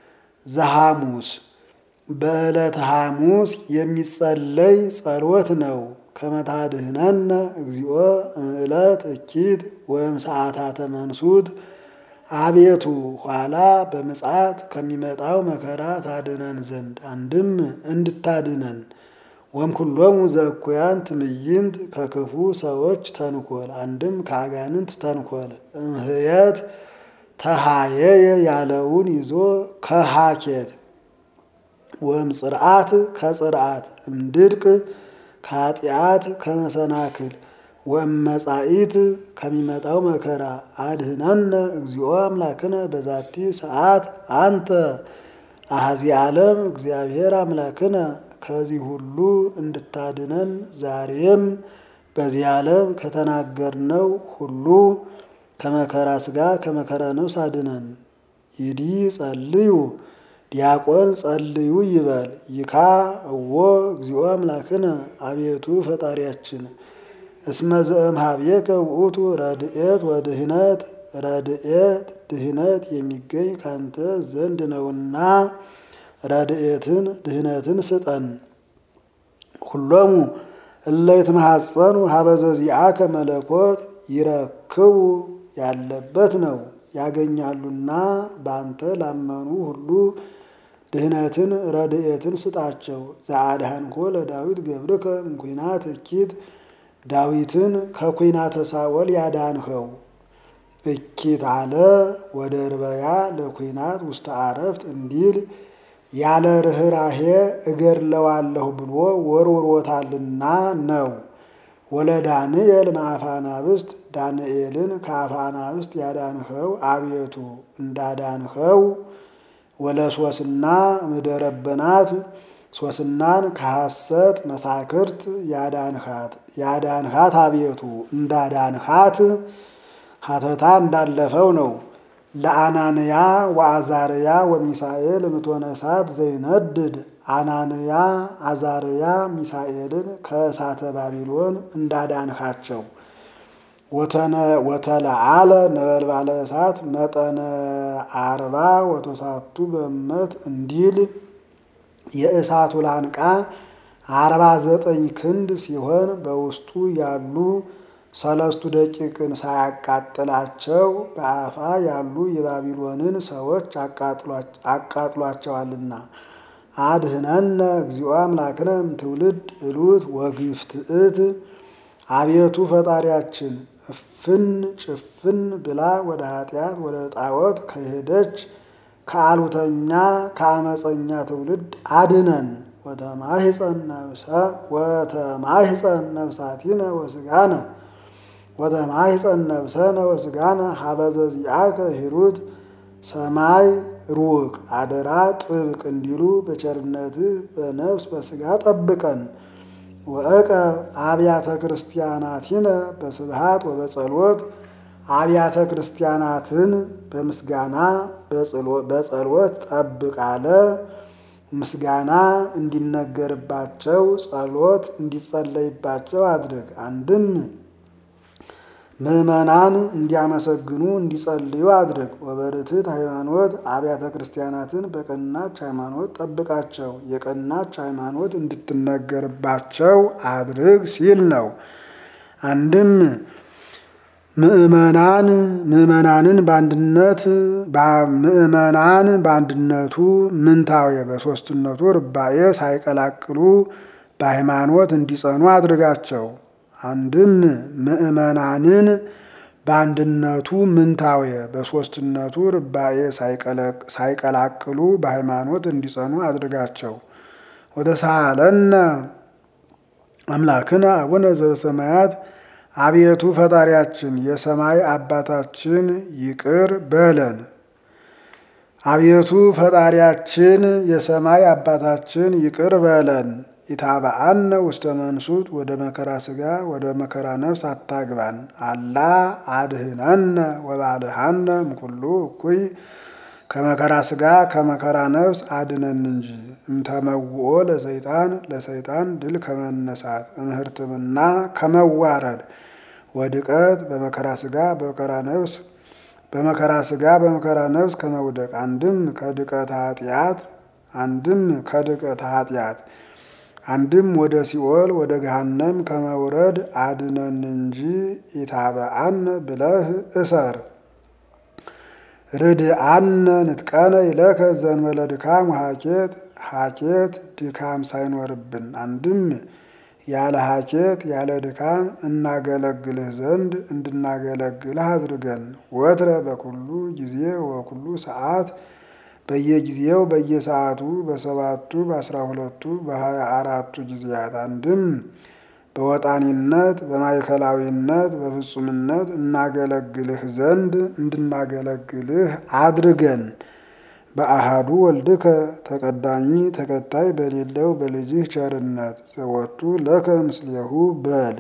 ዘሐሙስ በዕለተ ሐሙስ የሚጸለይ ጸሎት ነው። ከመታድህነነ እግዚኦ እምዕለት እኪት ወይም ሰዓታተ መንሱት አቤቱ ኋላ በምጽአት ከሚመጣው መከራ ታድነን ዘንድ አንድም እንድታድነን ወምኩሎሙ ዘእኩያን ትምይንት ከክፉ ሰዎች ተንኮል አንድም ከአጋንንት ተንኮል እምህየት ተሃየየ ያለውን ይዞ ከሃኬት ወም ጽርዓት ከጽርዓት እምድድቅ ከኃጢአት ከመሰናክል ወመጻኢት ከሚመጣው መከራ አድህነነ እግዚኦ አምላክነ በዛቲ ሰዓት አንተ አሐዚ ዓለም እግዚአብሔር አምላክነ ከዚህ ሁሉ እንድታድነን ዛሬም በዚህ ዓለም ከተናገርነው ሁሉ ከመከራ ሥጋ ከመከራ ነፍስ አድነን። ይዲ ጸልዩ ዲያቆን ጸልዩ ይበል ይካ እዎ እግዚኦ አምላክነ አቤቱ ፈጣሪያችን እስመ ዘእምኀቤከ ውእቱ ረድኤት ወድህነት ረድኤት ድህነት የሚገኝ ካንተ ዘንድ ነውና ረድኤትን ድህነትን ስጠን። ሁሎሙ እለ ይትመሐፀኑ ሀበ ዘዚአከ መለኮት ይረክቡ ያለበት ነው ያገኛሉና በአንተ ላመኑ ሁሉ ድህነትን ረድኤትን ስጣቸው። ዘአድኃንኮ ለዳዊት ገብርከ እምኩናት እኪት ዳዊትን ከኩናተ ሳኦል ያዳንኸው እኪት አለ ወደ ርበያ ለኩናት ውስተ አረፍት እንዲል ያለ ርኅራሄ እገድለዋለሁ ብሎ ወርውሮታልና ነው። ወለ ዳንኤል ማአፋናብስት ዳንኤልን ከአፋናብስት ያዳንኸው አቤቱ እንዳዳንኸው ወለ ሶስና ምደረበናት ሶስናን ከሐሰት መሳክርት ያዳንሃት ያዳንሃት አቤቱ እንዳዳንሃት ሀተታ እንዳለፈው ነው። ለአናንያ ወአዛርያ ወሚሳኤል እምትሆነ እሳት ዘይነድድ አናንያ አዛርያ ሚሳኤልን ከእሳተ ባቢሎን እንዳዳንሃቸው ወተለዓለ ነበልባለ እሳት መጠነ አርባ ወተሳቱ በመት እንዲል የእሳቱ ላንቃ አርባ ዘጠኝ ክንድ ሲሆን በውስጡ ያሉ ሰለስቱ ደቂቅን ሳያቃጥላቸው በአፋ ያሉ የባቢሎንን ሰዎች አቃጥሏቸዋልና። አድህነነ እግዚኦ አምላክነ እምትውልድ እሉት ወግፍትእት አቤቱ ፈጣሪያችን እፍን ጭፍን ብላ ወደ ኃጢአት ወደ ጣዖት ከሄደች ከአሉተኛ ከአመፀኛ ትውልድ አድነን። ወተማሂፀን ነብሰ ወተማሂፀን ነብሳቲነ ወስጋነ ወተማሂፀን ነብሰነ ወስጋነ ሀበዘ ዚአከ ሂሩት ሰማይ ሩቅ አደራ ጥብቅ እንዲሉ በቸርነትህ በነፍስ በስጋ ጠብቀን። ወእቀ አብያተ ክርስቲያናቲነ በስብሃት ወበጸሎት አብያተ ክርስቲያናትን በምስጋና በጸሎት ጠብቅ አለ። ምስጋና እንዲነገርባቸው ጸሎት እንዲጸለይባቸው አድርግ። አንድም ምዕመናን እንዲያመሰግኑ እንዲጸልዩ አድርግ። ወበርትዕት ሃይማኖት አብያተ ክርስቲያናትን በቀናች ሃይማኖት ጠብቃቸው፣ የቀናች ሃይማኖት እንድትነገርባቸው አድርግ ሲል ነው። አንድም ምዕመናን ምዕመናንን በአንድነት ምዕመናን በአንድነቱ ምንታዌ በሦስትነቱ ርባኤ ሳይቀላቅሉ በሃይማኖት እንዲጸኑ አድርጋቸው። አንድም ምዕመናንን በአንድነቱ ምንታዌ በሦስትነቱ ርባኤ ሳይቀላቅሉ በሃይማኖት እንዲጸኑ አድርጋቸው። ወደ ሳለነ አምላክነ አቡነ ዘበሰማያት አቤቱ ፈጣሪያችን የሰማይ አባታችን ይቅር በለን። አቤቱ ፈጣሪያችን የሰማይ አባታችን ይቅር በለን። ኢታብአነ ውስተ መንሱት ወደ መከራ ስጋ ወደ መከራ ነፍስ አታግባን። አላ አድህነነ ወባልሃነ እምኩሉ እኩይ ከመከራ ስጋ ከመከራ ነፍስ አድነን እንጂ እምተመውኦ ለሰይጣን ለሰይጣን ድል ከመነሳት እምህርትምና ከመዋረድ ወድቀት በመከራ ስጋ በመከራ ነፍስ በመከራ ስጋ በመከራ ነፍስ ከመውደቅ አንድም ከድቀት ኃጢአት አንድም ከድቀት ኃጢአት አንድም ወደ ሲኦል ወደ ገሃነም ከመውረድ አድነን እንጂ ኢታብአነ ብለህ እሰር። ርድአነ ንጥቀነ ይለከ ዘንበለ ድካም ሀኬት ሀኬት ድካም ሳይኖርብን አንድም ያለ ሀኬት ያለ ድካም እናገለግልህ ዘንድ እንድናገለግልህ አድርገን። ወትረ በኩሉ ጊዜ ወኩሉ ሰዓት በየጊዜው በየሰዓቱ በሰባቱ በአስራ ሁለቱ በሀያ አራቱ ጊዜያት አንድም በወጣኒነት በማዕከላዊነት በፍጹምነት እናገለግልህ ዘንድ እንድናገለግልህ አድርገን። በአሃዱ ወልድከ ተቀዳሚ ተከታይ በሌለው በልጅህ ቸርነት ዘወቱ ለከ ምስሌሁ በል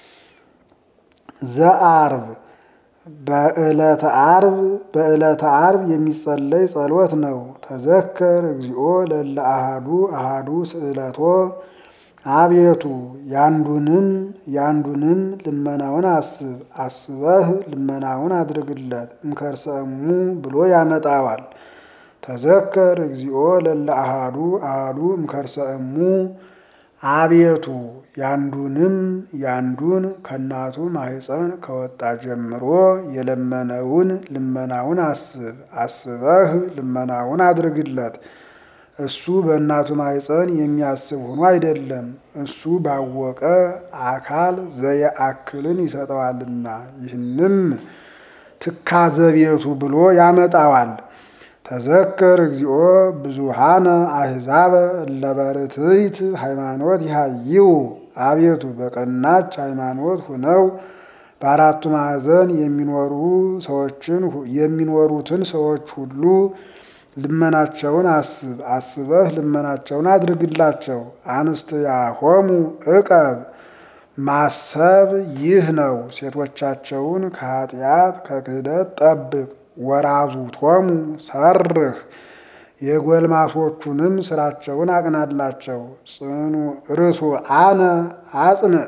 ዘአርብ በዕለተ አርብ በዕለተ አርብ የሚጸለይ ጸሎት ነው። ተዘከር እግዚኦ ለለ አሃዱ አሃዱ ስዕለቶ አቤቱ ያንዱንም ያንዱንም ልመናውን አስብ አስበህ ልመናውን አድርግለት። እምከርሰሙ ብሎ ያመጣዋል። ተዘከር እግዚኦ ለለ አሃዱ አሃዱ እምከርሰሙ አቤቱ ያንዱንም ያንዱን ከእናቱ ማህፀን ከወጣ ጀምሮ የለመነውን ልመናውን አስብ አስበህ ልመናውን አድርግለት። እሱ በእናቱ ማህፀን የሚያስብ ሆኖ አይደለም፣ እሱ ባወቀ አካል ዘየአክልን ይሰጠዋልና። ይህንም ትካዘ ቤቱ ብሎ ያመጣዋል። ተዘከር እግዚኦ ብዙሃነ አሕዛበ እለበርትዕት ሃይማኖት ይሃይው አቤቱ በቀናች ሃይማኖት ሁነው በአራቱ ማዕዘን የሚኖሩ ሰዎችን የሚኖሩትን ሰዎች ሁሉ ልመናቸውን አስብ አስበህ ልመናቸውን አድርግላቸው። አንስትያሆሙ ዕቀብ ማሰብ ይህ ነው። ሴቶቻቸውን ከኃጢአት ከክህደት ጠብቅ። ወራዙቶሙ ሰርህ የጎልማሶቹንም ስራቸውን አቅናላቸው። ጽኑ ርሱ አነ አጽንዕ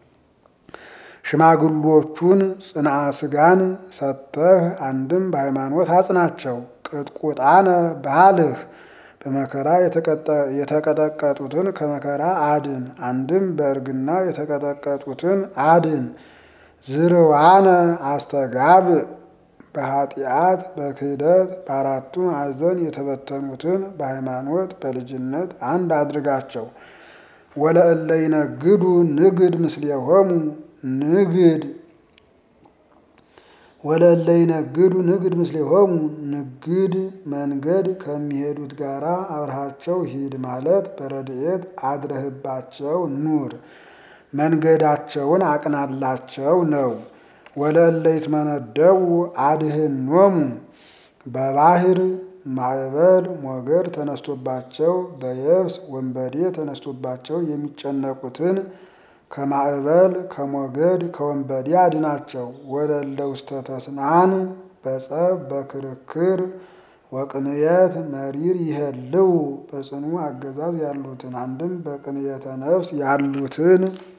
ሽማግሎቹን ጽንዓ ስጋን ሰጥተህ አንድም በሃይማኖት አጽናቸው። ቅጥቁጣነ ባልህ በመከራ የተቀጠቀጡትን ከመከራ አድን፣ አንድም በእርግና የተቀጠቀጡትን አድን። ዝርዋነ አስተጋብ በኃጢአት በክህደት በአራቱ ማዕዘን የተበተኑትን በሃይማኖት በልጅነት አንድ አድርጋቸው። ወለእለ ይነግዱ ንግድ ምስሌሆሙ ንግድ ወለለ ይነግዱ ንግድ ምስሌሆሙ ንግድ መንገድ ከሚሄዱት ጋራ አብረሃቸው ሂድ ማለት በረድኤት አድረህባቸው ኑር፣ መንገዳቸውን አቅናላቸው ነው። ወለለ ይትመነደቡ አድህኖሙ በባህር ማዕበል ሞገድ ተነስቶባቸው በየብስ ወንበዴ ተነስቶባቸው የሚጨነቁትን ከማዕበል ከሞገድ ከወንበዴ አድናቸው። ወለለ ውስተ ተስናን በጸብ በክርክር ወቅንየት መሪር ይሄልው በጽኑ አገዛዝ ያሉትን አንድም በቅንየተ ነፍስ ያሉትን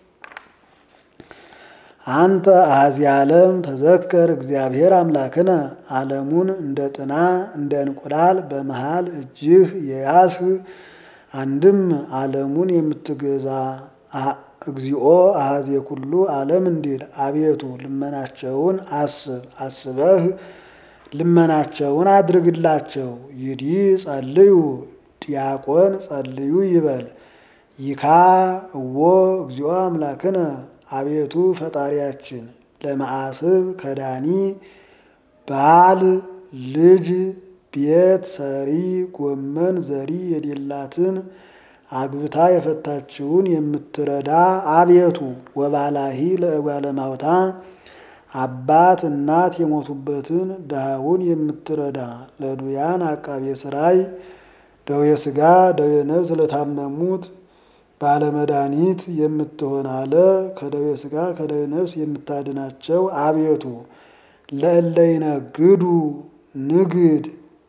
አንተ አሐዚ ዓለም ተዘከር እግዚአብሔር አምላክነ ዓለሙን እንደ ጥና እንደ እንቁላል በመሃል እጅህ የያዝህ አንድም ዓለሙን የምትገዛ እግዚኦ አሐዜ ኩሉ ዓለም እንዲል አቤቱ ልመናቸውን አስብ አስበህ ልመናቸውን አድርግላቸው። ይዲ ጸልዩ ዲያቆን ጸልዩ ይበል ይካ እዎ እግዚኦ አምላክነ አቤቱ ፈጣሪያችን ለመዓስብ ከዳኒ ባል ልጅ ቤት ሰሪ ጎመን ዘሪ የሌላትን አግብታ የፈታችውን የምትረዳ አቤቱ ወባላሂ ለእጓለ ማውታ አባት እናት የሞቱበትን ድሃውን የምትረዳ ለዱያን አቃቤ ስራይ ደዌ ሥጋ ደዌ ነፍስ ለታመሙት ባለመድኃኒት የምትሆን አለ ከደዌ ሥጋ ከደዌ ነፍስ የምታድናቸው አቤቱ ለእለ ይነግዱ ንግድ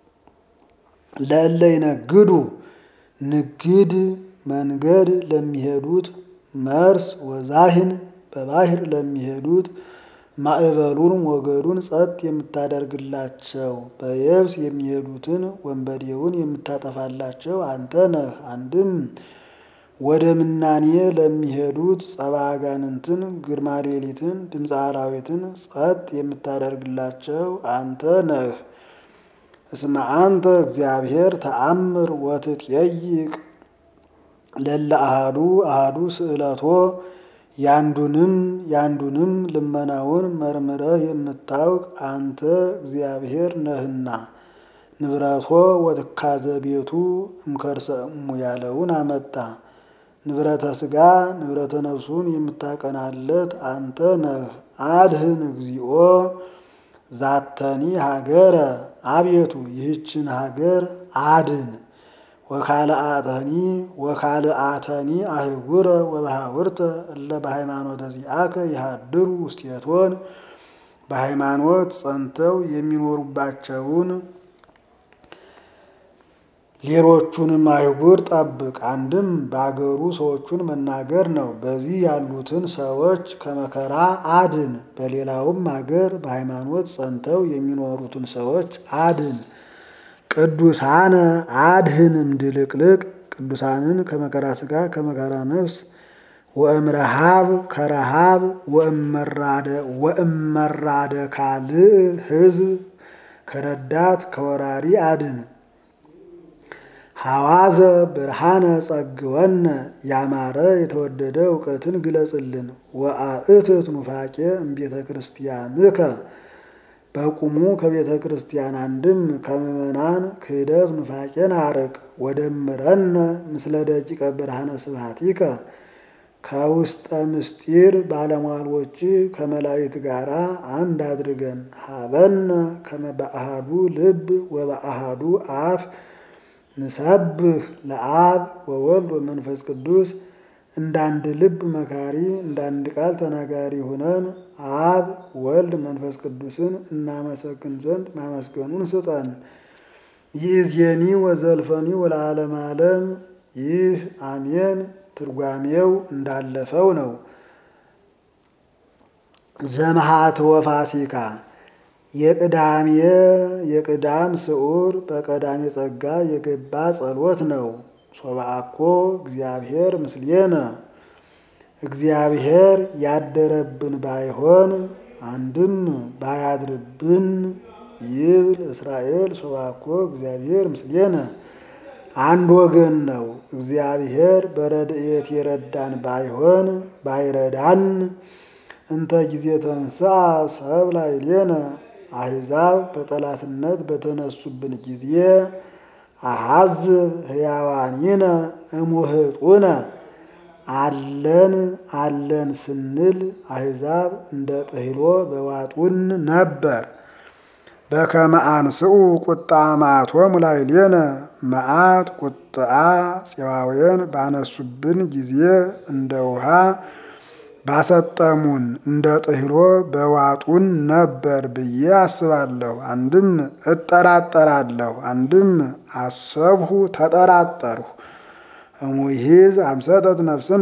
ለእለ ይነግዱ ንግድ መንገድ ለሚሄዱት መርስ ወዛህን በባህር ለሚሄዱት ማዕበሉን ሞገዱን ጸጥ የምታደርግላቸው በየብስ የሚሄዱትን ወንበዴውን የምታጠፋላቸው አንተ ነህ። አንድም ወደ ምናኔ ለሚሄዱት ጸባ አጋንንትን ግርማ ሌሊትን ድምፀ አራዊትን ጸጥ የምታደርግላቸው አንተ ነህ። እስመ አንተ እግዚአብሔር ተአምር ወትጠይቅ ለለ አሃዱ አሃዱ ስእለቶ ያንዱንም ያንዱንም ልመናውን መርምረህ የምታውቅ አንተ እግዚአብሔር ነህና ንብረቶ ወትካዘ ቤቱ እምከርሰ እሙ ያለውን አመጣ። ንብረተ ሥጋ ንብረተ ነፍሱን የምታቀናለት አንተ ነህ። አድህን እግዚኦ ዛተኒ ሀገረ አቤቱ ይህችን ሀገር አድን። ወካልአተኒ ወካልአተኒ አህጉረ ወበሃውርተ እለ በሃይማኖተ ዚአከ ይሃድሩ ውስቴቶን በሃይማኖት ጸንተው የሚኖሩባቸውን ሌሎቹንም አይጉር ጠብቅ። አንድም በአገሩ ሰዎቹን መናገር ነው። በዚህ ያሉትን ሰዎች ከመከራ አድን። በሌላውም አገር በሃይማኖት ጸንተው የሚኖሩትን ሰዎች አድን። ቅዱሳነ አድህን እምድልቅልቅ ቅዱሳንን ከመከራ ሥጋ ከመከራ ነፍስ ወእምረሃብ ከረሃብ ወእመራደ ካልእ ሕዝብ ከረዳት ከወራሪ አድን። ሐዋዘ ብርሃነ ጸግወነ ያማረ የተወደደ እውቀትን ግለጽልን። ወአእትት ኑፋቄ እምቤተ ክርስቲያንከ በቁሙ ከቤተ ክርስቲያን አንድም ከምእመናን ክህደት ኑፋቄን አርቅ። ወደምረነ ምስለ ደቂቀ ብርሃነ ስብሐቲከ ከውስጠ ምስጢር ባለሟሎች ከመላእክት ጋር አንድ አድርገን። ሀበነ ከመ በአሃዱ ልብ ወበአሃዱ አፍ ንሰብህ ለአብ ወወልድ ወመንፈስ ቅዱስ እንዳንድ ልብ መካሪ እንዳንድ ቃል ተናጋሪ ሆነን አብ ወልድ መንፈስ ቅዱስን እናመሰግን ዘንድ ማመስገኑን ስጠን። ይእዜኒ ወዘልፈኒ ወለዓለመ ዓለም። ይህ አሜን ትርጓሜው እንዳለፈው ነው። ዘመሃትወ ፋሲካ የቅዳሜ የቅዳም ስዑር በቀዳሜ ጸጋ የገባ ጸሎት ነው። ሶብአኮ እግዚአብሔር ምስሌነ እግዚአብሔር ያደረብን ባይሆን አንድም ባያድርብን ይብል እስራኤል ሶብአኮ እግዚአብሔር ምስሌነ አንድ ወገን ነው። እግዚአብሔር በረድኤት የረዳን ባይሆን ባይረዳን እንተ ጊዜ ተንሥአ ሰብእ ላዕሌነ አሕዛብ በጠላትነት በተነሱብን ጊዜ አሐዝብ ሕያዋኒነ እሙህጡነ አለን አለን ስንል አሕዛብ እንደ ጥህሎ በዋጡን ነበር። በከመ አንስኡ ቁጣ መዓቶሙ ላዕሌነ መዓት ቁጥአ ጽዋዌን ባነሱብን ጊዜ እንደ ውሃ ባሰጠሙን እንደ ጥህሎ በዋጡን ነበር ብዬ አስባለሁ። አንድም እጠራጠራለሁ፣ አንድም አሰብሁ ተጠራጠርሁ። እሙይሂዝ አምሰጠት ነፍስነ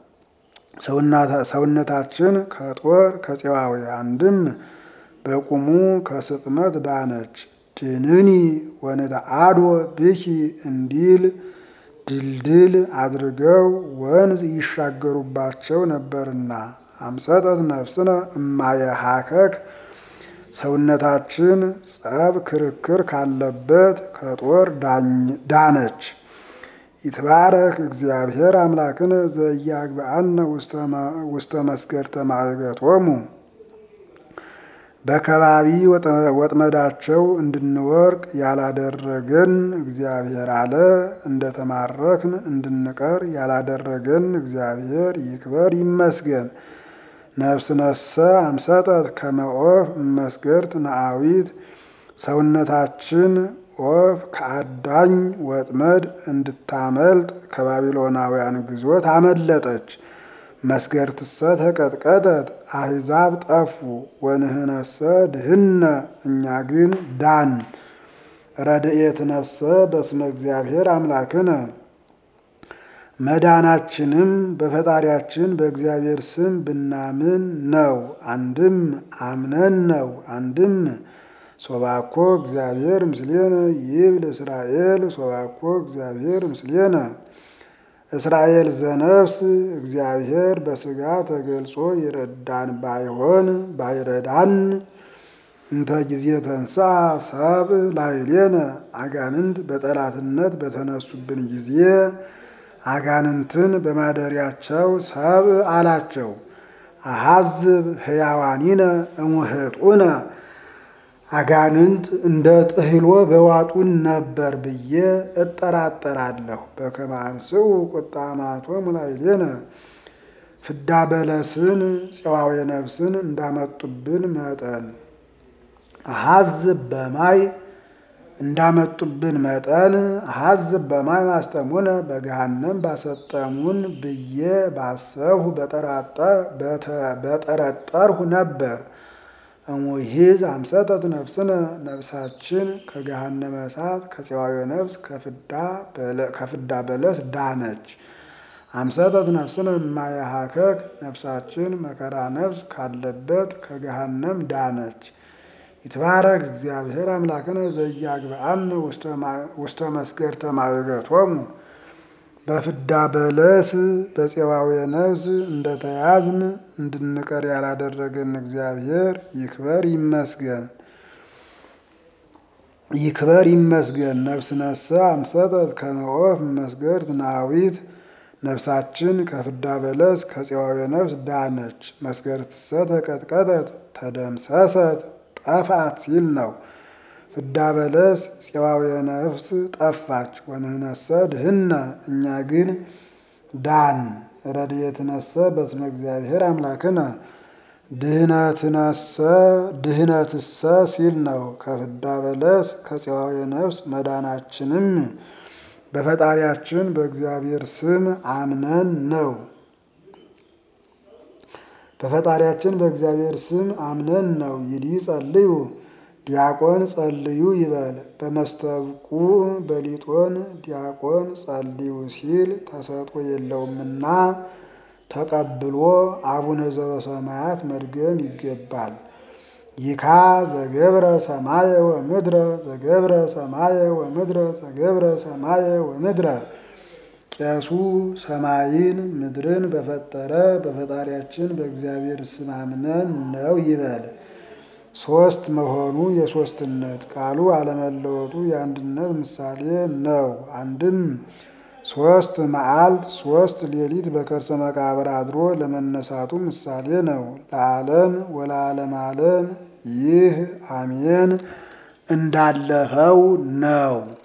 ሰውነታችን ከጦር ከፄዋዌ አንድም በቁሙ ከስጥመት ዳነች። ድንኒ ወንትዓዶ ብኪ እንዲል ድልድል አድርገው ወንዝ ይሻገሩባቸው ነበርና አምሰጠት ነፍስነ እማየሃከክ ሰውነታችን ጸብ ክርክር ካለበት ከጦር ዳነች። ይትባረክ እግዚአብሔር አምላክነ ዘኢያግብአነ ውስተ መስገድተ ማዕገቶሙ በከባቢ ወጥመዳቸው እንድንወርቅ ያላደረገን እግዚአብሔር አለ። እንደተማረክን እንድንቀር ያላደረገን እግዚአብሔር ይክበር ይመስገን። ነፍስነሰ አምሰጠት ከመ ኦፍ እመስገድት ነአዊት ሰውነታችን ኦፍ ከአዳኝ ወጥመድ እንድታመልጥ ከባቢሎናውያን ግዞት አመለጠች። መስገድትሰ ተቀጥቀጠት አሕዛብ ጠፉ። ወንህነሰ ድህነ እኛ ግን ዳን። ረድኤትነሰ በስመ እግዚአብሔር አምላክነ መዳናችንም በፈጣሪያችን በእግዚአብሔር ስም ብናምን ነው። አንድም አምነን ነው። አንድም ሶባኮ እግዚአብሔር ምስሌነ ይብል እስራኤል ሶባኮ እግዚአብሔር ምስሌነ እስራኤል ዘነፍስ እግዚአብሔር በሥጋ ተገልጾ ይረዳን ባይሆን ባይረዳን እንተ ጊዜ ተንሳ ሰብ ላዕሌነ አጋንንት በጠላትነት በተነሱብን ጊዜ አጋንንትን በማደሪያቸው ሰብ አላቸው። አሐዝብ ሕያዋኒነ እሙህጡነ አጋንንት እንደ ጥህሎ በዋጡን ነበር ብዬ እጠራጠራለሁ። በከመ አንስኡ ቁጣ መዓቶሙ ላዕሌነ ፍዳ በለስን ፄዋዌ ነፍስን እንዳመጡብን መጠን አሐዝብ በማይ እንዳመጡብን መጠን አሐዝብ በማይ ማስጠሙነ በገሃነም ባሰጠሙን ብዬ ባሰብሁ በጠረጠርሁ ነበር። እሙይሂዝ አምሰጠት ነፍስነ ነፍሳችን ከገሃነመ እሳት ከፄዋዌ ነፍስ ከፍዳ በለስ ዳነች። አምሰጠት ነፍስነ እማየሃከክ ነፍሳችን መከራ ነፍስ ካለበት ከገሃነም ዳነች። ይትባረክ እግዚአብሔር አምላክነ ዘኢያግብአነ ውስተ መስገድተ ማዕገቶሙ በፍዳ በለስ በፄዋዌ ነፍስ እንደተያዝን እንድንቀር ያላደረገን እግዚአብሔር ይክበር ይመስገን ይክበር ይመስገን። ነፍስነሰ አምሰጠት ከመ ኦፍ መስገድ ናዊት ነፍሳችን ከፍዳ በለስ ከፄዋዌ ነፍስ ዳነች። መስገድትሰ ተቀጥቀጠት ተደምሰሰት ጠፋት ሲል ነው። ፍዳ በለስ ፄዋዌ ነፍስ ጠፋች። ወንህነሰ ድህነ እኛ ግን ዳን። ረድኤትነሰ በስመ እግዚአብሔር አምላክነ ድህነትነሰ ድህነትሰ ሲል ነው። ከፍዳ በለስ ከፄዋዌ ነፍስ መዳናችንም በፈጣሪያችን በእግዚአብሔር ስም አምነን ነው። በፈጣሪያችን በእግዚአብሔር ስም አምነን ነው። ይዲ ጸልዩ ዲያቆን ጸልዩ ይበል። በመስተብቁ በሊጦን ዲያቆን ጸልዩ ሲል ተሰጥኦ የለውምና ተቀብሎ አቡነ ዘበሰማያት መድገም ይገባል። ይካ ዘገብረ ሰማየ ወምድረ ዘገብረ ሰማየ ወምድረ ዘገብረ ሰማየ ወምድረ ቄሱ ሰማይን ምድርን በፈጠረ በፈጣሪያችን በእግዚአብሔር ስም አምነን ነው ይበል። ሶስት መሆኑ የሶስትነት ቃሉ አለመለወጡ የአንድነት ምሳሌ ነው። አንድም ሶስት መዓልት ሶስት ሌሊት በከርሰ መቃብር አድሮ ለመነሳቱ ምሳሌ ነው። ለዓለም ወለዓለም ዓለም ይህ አሜን እንዳለፈው ነው።